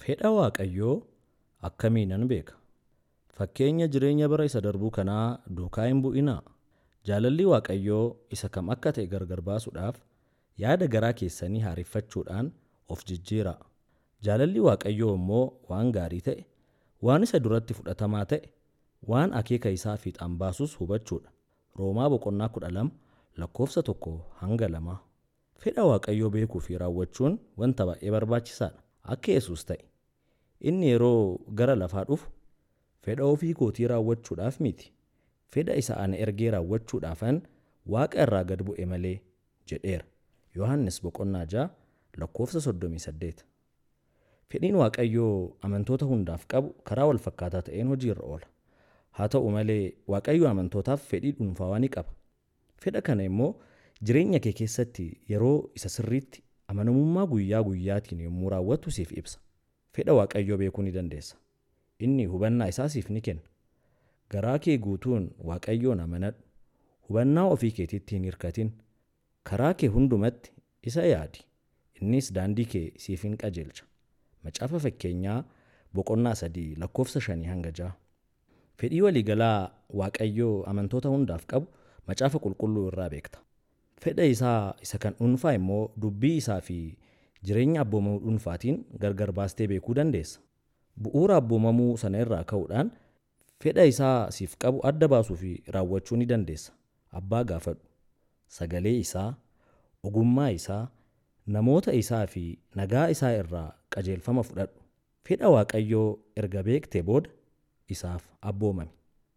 Fedha Waaqayyoo akkamiinan beeka? Fakkeenya jireenya bara isa darbuu kanaa duukaa hin bu'inaa. Jaalalli Waaqayyoo isa kam akka ta'e gargar baasuudhaaf yaada garaa keessanii haareffachuudhaan of jijjiiraa. Jaalalli Waaqayyoo immoo waan gaarii ta'e, waan isa duratti fudhatamaa ta'e, waan akeeka isaa fiixaan baasus hubachuudha. Roomaa boqonnaa kudha lama lakkoofsa tokko hanga lamaa. Fedha Waaqayyoo beekuu fi raawwachuun wanta baay'ee barbaachisaadha. Akka Yesuus ta'e. Inni yeroo gara lafaa dhufu fedha ofii kootii raawwachuudhaaf miti. Fedha isa ana ergee raawwachuudhaafan Waaqa irraa gad bu'e malee jedheera. Yohannis boqonnaa ja'a lakkoofsa soddomii saddeet. Fedhiin Waaqayyoo amantoota hundaaf qabu karaa wal fakkaataa ta'een hojiirra oola. Haa ta'u malee Waaqayyo amantootaaf fedhii dhuunfaa ni qaba. Fedha kana immoo jireenya kee keessatti yeroo isa sirriitti amanamummaa guyyaa guyyaatiin yommuu raawwattu siif ibsa. Fedha Waaqayyoo beekuu ni dandeessa. Inni hubannaa isaa siif ni kenna. Garaa kee guutuun Waaqayyoon amanadhu. Hubannaa ofii keetiitti hin hirkatin. Karaa kee hundumatti isa yaadi. Innis daandii kee siif hin qajeelcha. Macaafa fakkeenyaa boqonnaa sadii lakkoofsa shanii hanga ja'a. Fedhii waliigalaa Waaqayyoo amantoota hundaaf qabu macaafa qulqulluu irraa beekta. Fedha isaa isa kan dhuunfaa immoo dubbii isaa fi jireenya abboomamuu dhuunfaatiin gargar baastee beekuu dandeessa. Bu'uura abboomamuu sana irraa ka'uudhaan fedha isaa siif qabu adda baasuu fi raawwachuu ni dandeessa. Abbaa gaafadhu. Sagalee isaa, ogummaa isaa, namoota isaa fi nagaa isaa irraa qajeelfama fudhadhu. Fedha Waaqayyoo erga beektee booda isaaf abboomami.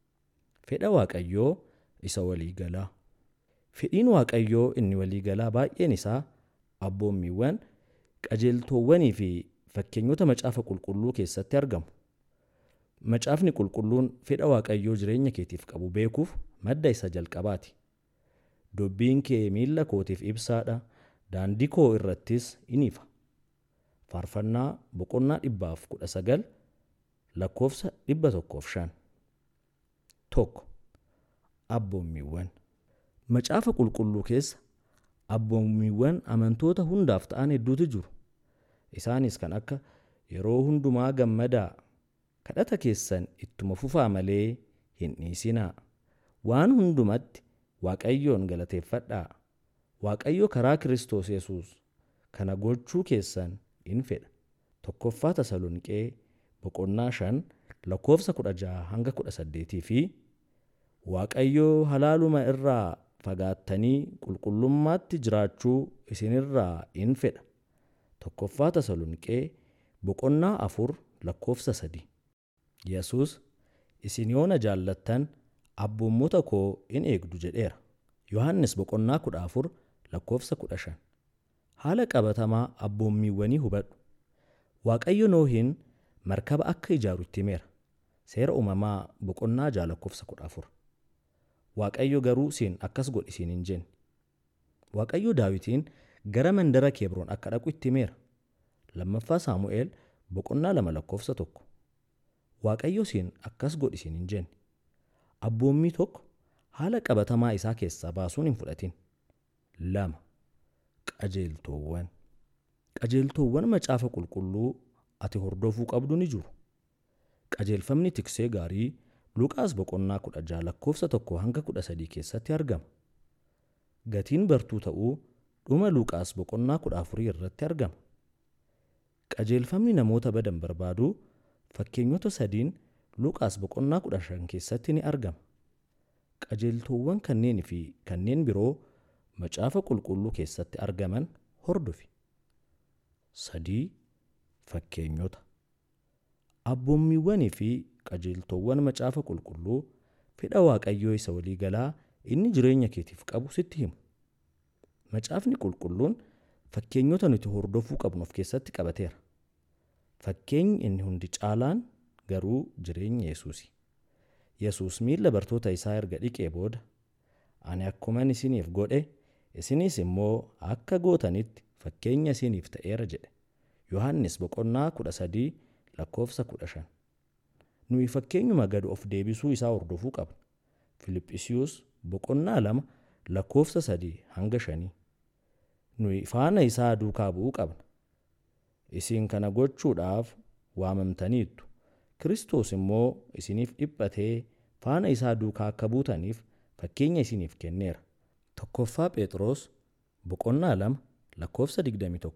Fedha Waaqayyoo isa waliigalaa. Fedhiin Waaqayyoo inni waliigalaa baay'een isaa abboommiiwwan, qajeeltowwanii fi fakkeenyota macaafa qulqulluu keessatti argamu. Macaafni qulqulluun fedha Waaqayyoo jireenya keetiif qabu beekuuf madda isa jalqabaati. Dubbiin kee miilla kootiif ibsaadha, daandii koo irrattis in ifa. Faarfannaa boqonnaa dhibbaaf kudha sagal lakkoofsa dhibba tokkoof shan. Tokko. Abboommiiwwan. Macaafa qulqulluu keessa abboommiiwwan amantoota hundaaf ta'an hedduutu jiru. Isaanis kan akka yeroo hundumaa gammadaa, kadhata keessan ittuma fufaa malee hin dhiisinaa, waan hundumatti Waaqayyoon galateeffadhaa, Waaqayyo karaa Kiristoos Yesuus kana gochuu keessan in fedha. Tokkoffaa Tasalonqee boqonnaa shan lakkoofsa kudha jaha hanga kudha saddeetii fi Waaqayyo halaaluma irraa fagaattanii qulqullummaatti jiraachuu isinirraa in fedha. Tokkoffaa Tasalonqee boqonnaa afur lakkoofsa sadi. Yesuus isin yoo na jaallattan abboommota koo in eegdu jedheera. Yohannis boqonnaa kudha afur lakkoofsa kudha shan. Haala qabatamaa abboommiiwwanii hubadhu. Waaqayyo Noohin markaba akka ijaaru itti himeera. Seera uumamaa boqonnaa jaha lakkoofsa kudha afur. Waaqayyo garuu siin akkas godhi siin hin jenne. Waaqayyo Daawitiin gara mandara Kebroon akka dhaqu itti himeera. Lammaffaa Saamu'eel boqonnaa lama lakkoofsa tokko. Waaqayyo siin akkas godhi siin hin jenne. Abboommii tokko haala qabatamaa isaa keessaa baasuun hin fudhatin. Lama. Qajeeltowwan. Qajeeltowwan macaafa qulqulluu ati hordofuu qabdu ni jiru. Qajeelfamni tiksee gaarii Luqaas boqonnaa kudha jaha lakkoofsa tokko hanga kudha sadii keessatti argama. Gatiin bartuu ta'uu dhuma Luqaas boqonnaa kudha afurii irratti argama. Qajeelfamni namoota badan barbaaduu fakkeenyota sadiin Luqaas boqonnaa kudha shan keessatti ni argama. Qajeeltowwan kanneen fi kanneen biroo macaafa qulqulluu keessatti argaman hordofi. Sadii. Fakkeenyota. Abboommiiwwanii fi qajeeltowwan macaafa qulqulluu fedha Waaqayyoo isa waliigalaa inni jireenya keetiif qabu sitti himu. Macaafni qulqulluun fakkeenyota nuti hordofuu qabnu of keessatti qabateera. Fakkeenyi inni hundi caalaan garuu jireenya Yesuusi. Yesuus miilla bartoota isaa erga dhiqee booda, ani akkuman isiniif godhe, isinis immoo akka gootanitti fakkeenya isiniif ta'eera jedhe. Yohannis boqonnaa kudha sadii lakkoofsa kudha shan. Nuyi fakkeenyuma gad of deebisuu isaa hordofuu qabna. Filiphisiiyuus boqonnaa lama lakkoofsa sadii hanga shanii. Nuyi faana isaa duukaa bu'uu qabna. Isin kana gochuudhaaf waamamtaniittu. Kiristoos immoo isiniif dhiphatee faana isaa duukaa akka buutaniif fakkeenya isiniif kenneera. Tokkoffaa Phexros boqonnaa lama lakkoofsa 21.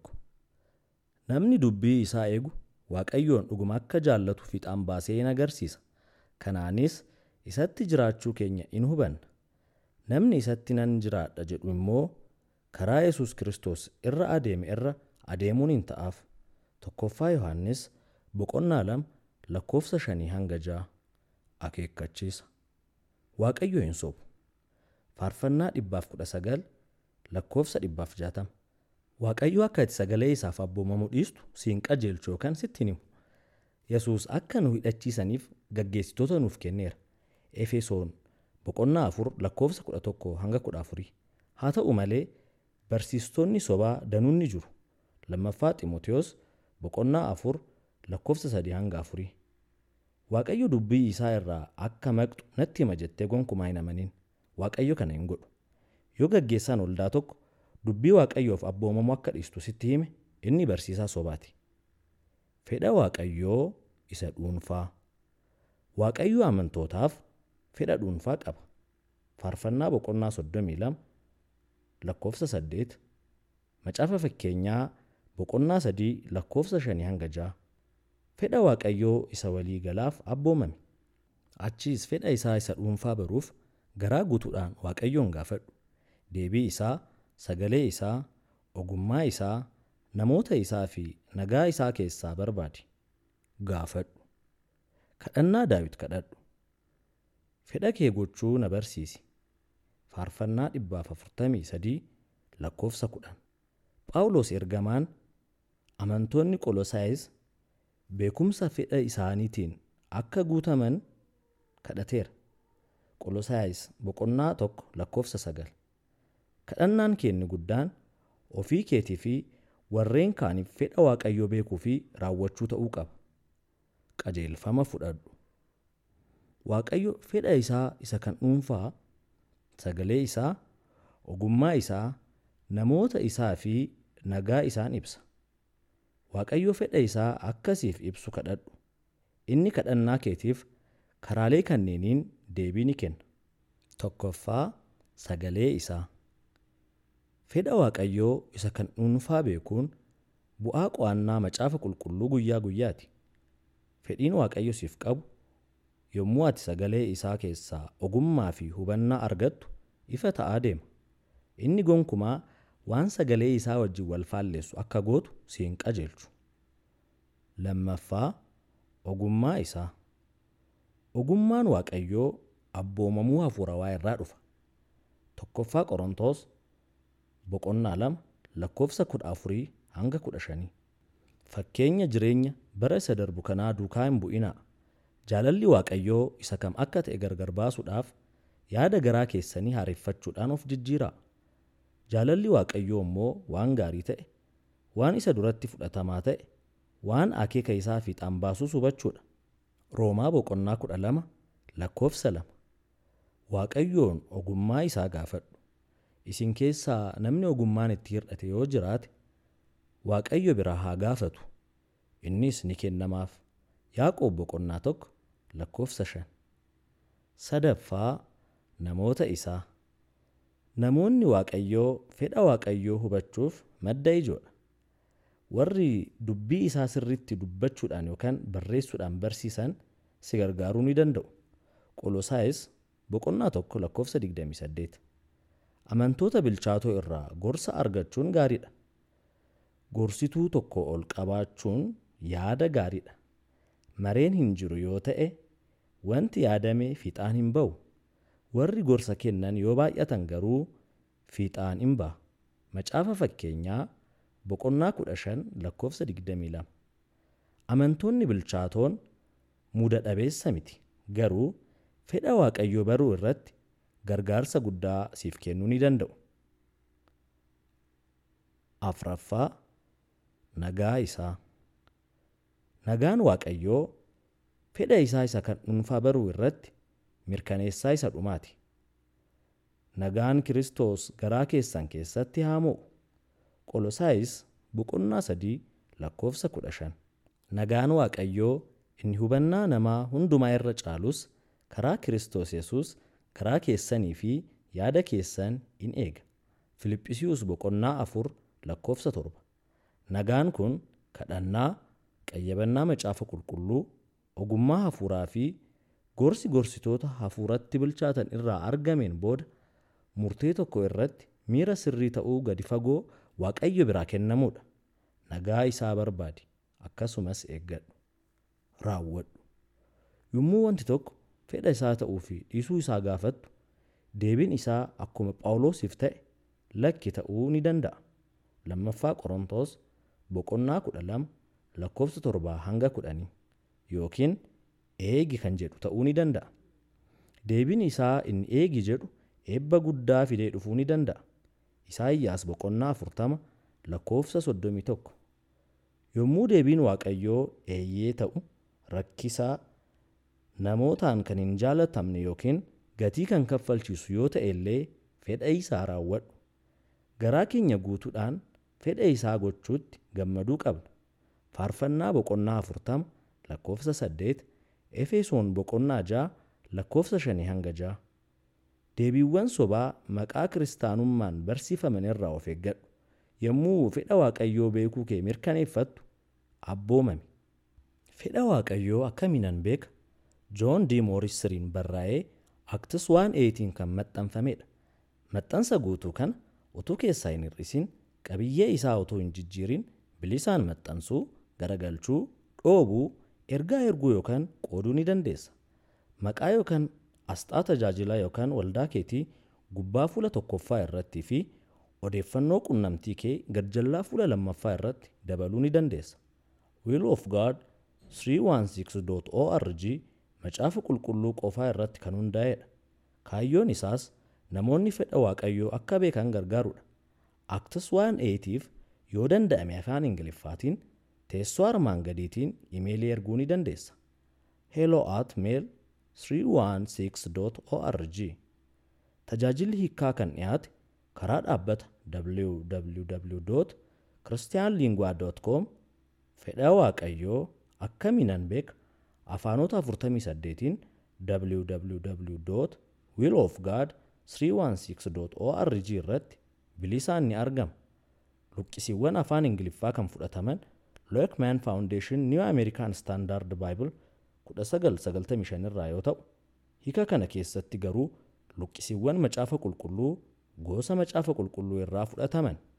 Namni dubbii isaa eegu Waaqayyoon dhuguma akka jaallatu fiixaan baasee in agarsiisa. Kanaanis isatti jiraachuu keenya in hubanna. Namni isatti nan jiraadha jedhu immoo karaa Yesuus Kiristoos irra adeeme irra adeemuun hin ta'aaf. Tokkoffaa Yohannis boqonnaa lama lakkoofsa shanii hanga ja'a akeekkachiisa. Waaqayyo hin sobu. Faarfannaa dhibbaaf kudha sagal lakkoofsa dhibbaaf jaatama. Waaqayyo akka ati sagalee isaaf abboomamu dhiistu siin qajeelchu yookaan sitti hin himu. Yesuus akka nu hidhachiisaniif gaggeessitoota nuuf kenneera. Efesoon boqonnaa afur lakkoofsa kudha tokko hanga kudha afurii. Haa ta'u malee barsiistonni sobaa danuun ni jiru. Lammaffaa Ximotewos boqonnaa afur lakkoofsa sadii hanga afurii. Waaqayyo dubbii isaa irraa akka maqxu natti hima jettee gonkumaa hin amanin. Waaqayyo kana hin godhu. Yoo gaggeessaan waldaa tokko dubbii Waaqayyoof abboomamu akka dhiistu sitti hime inni barsiisaa sobaati. Fedha Waaqayyoo isa dhuunfaa. Waaqayyo amantootaaf fedha dhuunfaa qaba. Faarfannaa boqonnaa soddomii lama lakkoofsa saddeet Macaafa fakkeenyaa boqonnaa sadii lakkoofsa shanii hanga ja'a. Fedha Waaqayyoo isa walii galaaf abboomame. Achiis fedha isaa isa dhuunfaa baruuf garaa guutuudhaan Waaqayyoon gaafadhu. Deebii isaa, sagalee isaa, ogummaa isaa, namoota isaa fi nagaa isaa keessaa barbaadi. Gaafadhu. Kadhannaa Daawit kadhadhu. Fedha kee gochuu na barsiisi. Faarfannaa dhibbaaf afurtamii sadii lakkoofsa kudhan. Phaawulos ergamaan amantoonni Qolosaayis beekumsa fedha isaaniitiin akka guutaman kadhateera. Qolosaayis boqonnaa tokko lakkoofsa sagal. Kadhannaan keenya guddaan ofii keetii fi warreen kaaniif fedha Waaqayyoo beekuu fi raawwachuu ta'uu qaba. Qajeelfama fudhadhu. Waaqayyo fedha isaa isa kan dhuunfaa, sagalee isaa, ogummaa isaa, namoota isaa fi nagaa isaan ibsa. Waaqayyo fedha isaa akkasiif ibsu kadhadhu. Inni kadhannaa keetiif karaalee kanneeniin deebii ni kenna. Tokkoffaa sagalee isaa. Fedha Waaqayyoo isa kan dhuunfaa beekuun bu'aa qo'annaa macaafa qulqulluu guyyaa guyyaati. Fedhiin Waaqayyo siif qabu yommuu ati sagalee isaa keessaa ogummaa fi hubannaa argattu ifa ta'aa deema. Inni gonkumaa waan sagalee isaa wajjin wal faalleessu akka gootu si hin qajeelchu. Lammaffaa ogummaa isaa. Ogummaan Waaqayyoo abboomamuu hafuurawaa irraa dhufa. Tokkoffaa Qorontos boqonnaa lama lakkoofsa kudha afurii hanga kudha shanii. Fakkeenya jireenya bara isa darbu kanaa duukaa hin bu'inaa. Jaalalli Waaqayyoo isa kam akka ta'e gargar baasuudhaaf yaada garaa keessanii haareffachuudhaan of jijjiiraa. Jaalalli Waaqayyoo immoo waan gaarii ta'e, waan isa duratti fudhatamaa ta'e, waan akeeka isaa fiixaan baasus hubachuudha. Roomaa boqonnaa kudha lama lakkoofsa lama. Waaqayyoon ogummaa isaa gaafadhu. Isin keessaa namni ogummaan itti hir'ate yoo jiraate, Waaqayyo biraa haa gaafatu. Innis ni kennamaaf. Yaaqoob boqonnaa tokko lakkoofsa shan. Sadaffaa namoota isaa. Namoonni Waaqayyoo fedha Waaqayyoo hubachuuf madda ijoodha. Warri dubbii isaa sirriitti dubbachuudhaan yookaan barreessuudhaan barsiisan si gargaaruu ni danda'u. Qolosaayis boqonnaa tokko lakkoofsa 28. Amantoota bilchaatoo irraa gorsa argachuun gaariidha. Gorsituu tokko ol qabaachuun yaada gaariidha. Mareen hin jiru yoo ta'e wanti yaadame fiixaan hin ba'u. Warri gorsa kennan yoo baay'atan garuu fiixaan hin ba'a. Macaafa fakkeenyaa boqonnaa kudha shan lakkoofsa 22. Amantoonni bilchaatoon muda dhabeessa miti. Garuu fedha Waaqayyoo baruu irratti gargaarsa guddaa siif kennuu ni danda'u. Afraffaa nagaa isaa. Nagaan Waaqayyoo fedha isaa isa kan dhuunfaa baruu irratti mirkaneessaa isa dhumaati. Nagaan Kiristoos garaa keessan keessatti haa mo'u. Qolosaayis boqonnaa sadii lakkoofsa kudha shan. nagaan Waaqayyoo inni hubannaa namaa hundumaa irra caalus karaa Kiristoos Yesuus garaa keessanii fi yaada keessan in eega. Filiphisiiyuus boqonnaa afur lakkoofsa torba. Nagaan kun kadhannaa, qayyabannaa macaafa qulqulluu, ogummaa hafuuraa fi gorsi gorsitoota hafuuratti bilchaatan irraa argameen booda murtee tokko irratti miira sirrii ta'uu gadi fagoo Waaqayyo biraa kennamudha. Nagaa isaa barbaadi. Akkasumas eeggadhu. Raawwadhu. Yommuu wanti tokko fedha isaa ta'uu fi dhiisuu isaa gaafattu, deebiin isaa akkuma Phaawulosiif ta'e lakki ta'uu ni danda'a. Lammaffaa Qorontos boqonnaa kudha lama lakkoofsa torbaa hanga kudhanii yookiin eegi kan jedhu ta'uu ni danda'a. Deebiin isaa inni eegi jedhu eebba guddaa fidee dhufuu ni danda'a. Isaayyaas boqonnaa afurtama lakkoofsa soddomii tokko. Yommuu deebiin Waaqayyoo eeyyee ta'u rakkisaa namootaan kan hin jaalatamne yookiin gatii kan kaffalchiisu yoo ta'e illee fedha isaa raawwadhu. Garaa keenya guutuudhaan fedha isaa gochuutti gammaduu qabna. Faarfannaa boqonnaa afurtama lakkoofsa saddeet Efesoon boqonnaa ja'a lakkoofsa shanii hanga ja'a. Deebiiwwan sobaa maqaa kiristaanummaan barsiifaman irraa of eeggadhu. Yommuu fedha Waaqayyoo beekuu kee mirkaneeffattu abboomami. Fedha Waaqayyoo akkamiinan beeka? Joon D. Mooristiriin barraa'ee Aktis waan eetiin kan maxxanfamedha. Maxxansa guutuu kana utuu keessaa hin hir'isin qabiyyee isaa utuu hin jijjiirin bilisaan maxxansuu, garagalchuu, dhoobuu, ergaa erguu yookaan qooduu ni dandeessa. Maqaa yookaan asxaa tajaajilaa yookaan waldaa keetii gubbaa fuula tokkoffaa irrattii fi odeeffannoo qunnamtii kee garjallaa fuula lammaffaa irratti dabaluu ni dandeessa. Will of God 316.org macaafa qulqulluu qofaa irratti kan hundaa'edha. Kaayyoon isaas namoonni fedha Waaqayyoo akka beekan gargaarudha. Aktis waan eetiif yoo danda'ame afaan Ingiliffaatiin teessoo armaan gadiitiin imeelii erguu ni dandeessa. hello at mail 316.org Tajaajilli hiikkaa kan dhiyaate karaa dhaabbata www.christianlingua.com fedha Waaqayyoo akkamiinan beeka afaanota 48tiin www.willofgod316.org irratti bilisaan ni argama. Luqqisiiwwan afaan Ingiliffaa kan fudhataman Loekman Foundation New American Standard Bible 1995 irraa yoo ta'u, hiika kana keessatti garuu luqqisiiwwan macaafa qulqulluu gosa macaafa qulqulluu irraa fudhataman.